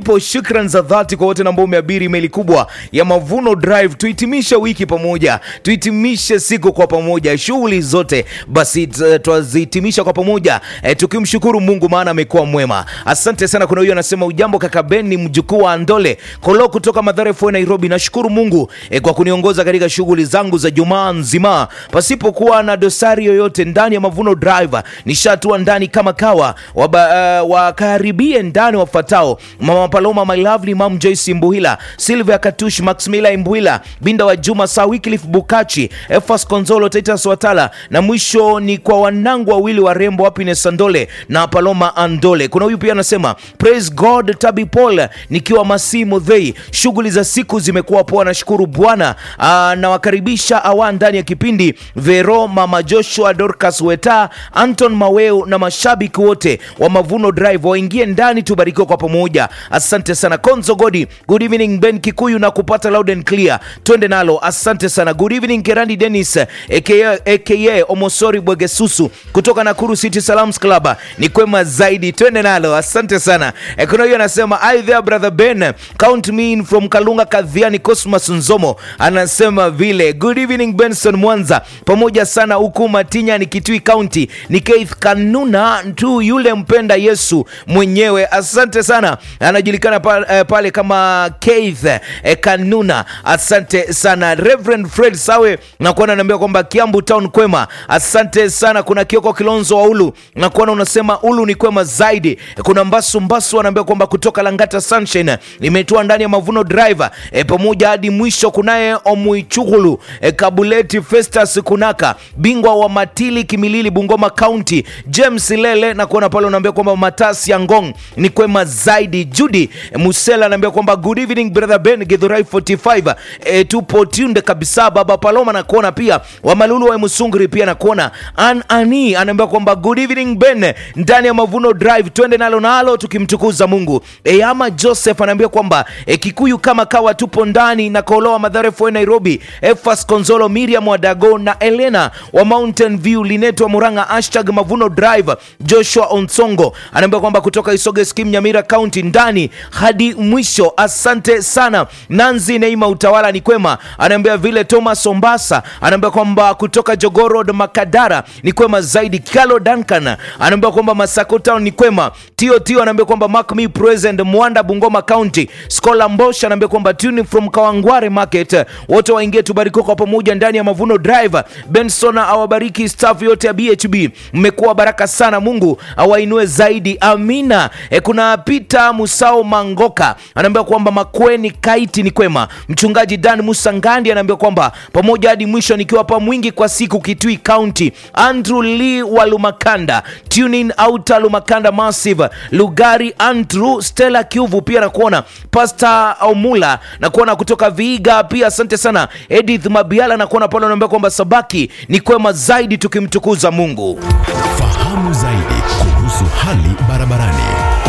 ndipo shukran za dhati kwa wote ambao umeabiri meli kubwa ya Mavuno Drive. Tuhitimishe wiki pamoja, tuhitimishe siku kwa pamoja, shughuli zote basi t- twazihitimisha kwa pamoja e, tukimshukuru Mungu maana amekuwa mwema. Asante sana. Kuna huyo anasema ujambo kaka Ben, ni mjukuu wa Andole Kolo kutoka Mathare Foe Nairobi. Nashukuru Mungu e, kwa kuniongoza katika shughuli zangu za Jumaa nzima pasipokuwa na dosari yoyote ndani ya Mavuno Drive. Nishatua ndani kama kawa waba, uh, wakaribie ndani wafuatao: Mama Paloma, my lovely mom Joyce Mbuhila, Sylvia Katush, Maximila Mbuhila, Binda wa Juma, Saa Wycliffe Bukachi, Efas Konzolo, Titus Watala, na mwisho ni kwa wanangu wawili warembo Happiness Andole na Paloma Andole. Kuna huyu pia anasema praise God, Tabi Paul nikiwa Masi Mudhei, shughuli za siku zimekuwa poa, nashukuru Bwana. Ah, Nawakaribisha awa ndani ya kipindi Vero, Mama Joshua, Dorcas Weta, Anton Maweo na mashabiki wote wa Mavuno Drive waingie ndani, tubarikiwe kwa pamoja. Asante sana Konzo Godi, good evening Ben Kikuyu na kupata loud and clear, twende nalo. Asante sana, good evening Kerandi Dennis aka, aka Omosori Bwegesusu kutoka Nakuru City Salams Club, ni kwema zaidi, twende nalo. Asante sana. E, kuna hiyo anasema hi there brother Ben, count me in from Kalunga Kadhiani. Cosmas Nzomo anasema vile, good evening Benson Mwanza, pamoja sana huku Matinya ni Kitui County, ni Keith Kanuna tu yule mpenda Yesu mwenyewe. Asante sana, anajulikana pa, eh, pale kama Keith eh, Kanuna. Asante sana Reverend Fred Sawe, nakuona naambia kwamba Kiambu Town kwema. Asante sana. Kuna Kioko Kilonzo wa Ulu, nakuona unasema Ulu ni kwema zaidi. Kuna Mbasu Mbasu anaambia kwamba kutoka Langata Sunshine imetua ndani ya Mavuno Driver e, pamoja hadi mwisho. Kunaye Omuichugulu e, Kabuleti Festus Kunaka, bingwa wa Matili Kimilili, Bungoma County, James Lele na kuona pale unaambia kwamba Matasi ya Ngong ni kwema zaidi. Judy e, Musela anaambia kwamba good evening brother Ben Githurai 45 e, tupo tunde kabisa. Baba Paloma na kuona pia Wamalulu wa Musunguri pia na kuona An Ani anaambia kwamba good evening Ben ndani ya Mavuno Drive, twende nalo nalo tukimtukuza Mungu. E, ama Joseph anaambia kwamba e, Kikuyu kama kawa tupo ndani na Koloa Madhare Foe Nairobi, Efas Konzolo, Miriam Wadago na Elena wa Mountain View, Lineto wa Muranga, hashtag Mavuno Drive. Joshua Onsongo anaambia kwamba kutoka Isoge Skim, Nyamira County, ndani hadi mwisho. Asante sana. Nanzi Neima Utawala ni kwema, anaambia vile. Thomas Ombasa anaambia kwamba kutoka Jogoo Makadara ni kwema zaidi. Kalo Duncan anaambia kwamba Masako Town ni kwema. Tio Tio anaambia kwamba Mark Me Present Mwanda Bungoma County. Skola Mbosha anaambia kwamba tune from Kawangware Market. Wote waingie tubarikiwe kwa pamoja ndani ya Mavuno Drive. Benson awabariki staff yote ya BHB, mmekuwa baraka sana, Mungu awainue zaidi, amina. E, kuna Peter Musao Mangoka anaambia kwamba Makweni Kaiti ni kwema. Mchungaji Dan Musa Ngandi anaambia kwamba pamoja hadi mwisho, nikiwa hapa mwingi kwa siku Kitui County. Andrew Lee wa Lumakanda, tuning out Lumakanda Massive, Lugari Andrew, Stella Kiuvu pia nakuona, Pastor Omula nakuona kutoka Viiga pia, asante sana. Edith Mabiala nakuona pale, anaambia kwamba Sabaki ni kwema zaidi, tukimtukuza Mungu. Fahamu zaidi kuhusu hali barabarani.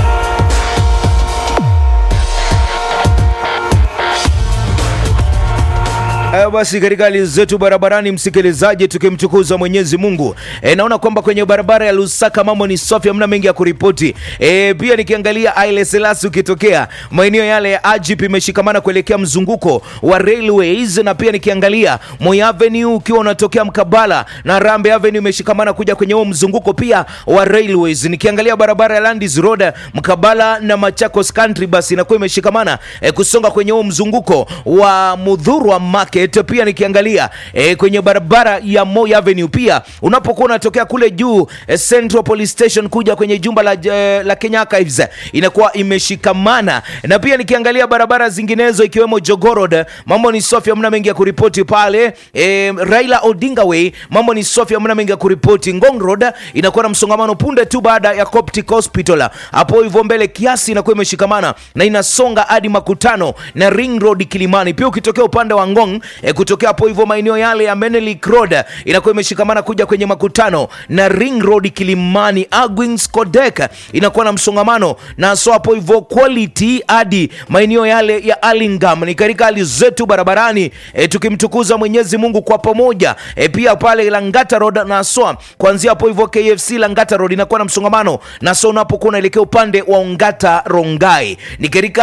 Haya basi, katika hali zetu barabarani, msikilizaji, tukimtukuza Mwenyezi Mungu. E, naona kwamba kwenye barabara ya Lusaka mambo ni safi, hamna mengi ya kuripoti. E, pia nikiangalia Haile Selassie ukitokea maeneo yale ya Ajip imeshikamana kuelekea mzunguko wa railways, na pia nikiangalia Moi Avenue ukiwa unatokea mkabala na Rambe Avenue imeshikamana kuja kwenye huo mzunguko pia wa railways. Nikiangalia barabara ya Landis Road mkabala na Machakos Country basi inakuwa imeshikamana e, kusonga kwenye huo mzunguko wa Mudhurwa Market pia nikiangalia e, kwenye barabara ya Moi Avenue pia unapokuwa unatokea kule juu e, Central Police Station kuja kwenye jumba la, e, la Kenya Archives inakuwa imeshikamana, na pia nikiangalia barabara zinginezo ikiwemo Jogoo Road mambo ni safi, hamna mengi ya kuripoti pale. E, Raila Odinga Way mambo ni safi, hamna mengi ya kuripoti. Ngong Road inakuwa na msongamano punde tu baada ya Coptic Hospital, hapo hivyo mbele kiasi inakuwa imeshikamana na inasonga hadi makutano na Ring Road Kilimani. Pia ukitokea upande wa Ngong e, kutokea hapo hivyo maeneo yale ya Menelik Road inakuwa imeshikamana kuja kwenye makutano na Ring Road Kilimani. Agwins Kodek inakuwa na msongamano na so hapo hivyo Quality hadi maeneo yale ya Alingam. Ni katika hali zetu barabarani e, tukimtukuza Mwenyezi Mungu kwa pamoja e, pia pale Langata Road na so kuanzia hapo hivyo KFC Langata Road inakuwa na msongamano na so unapokuwa unaelekea upande wa Ongata Rongai ni katika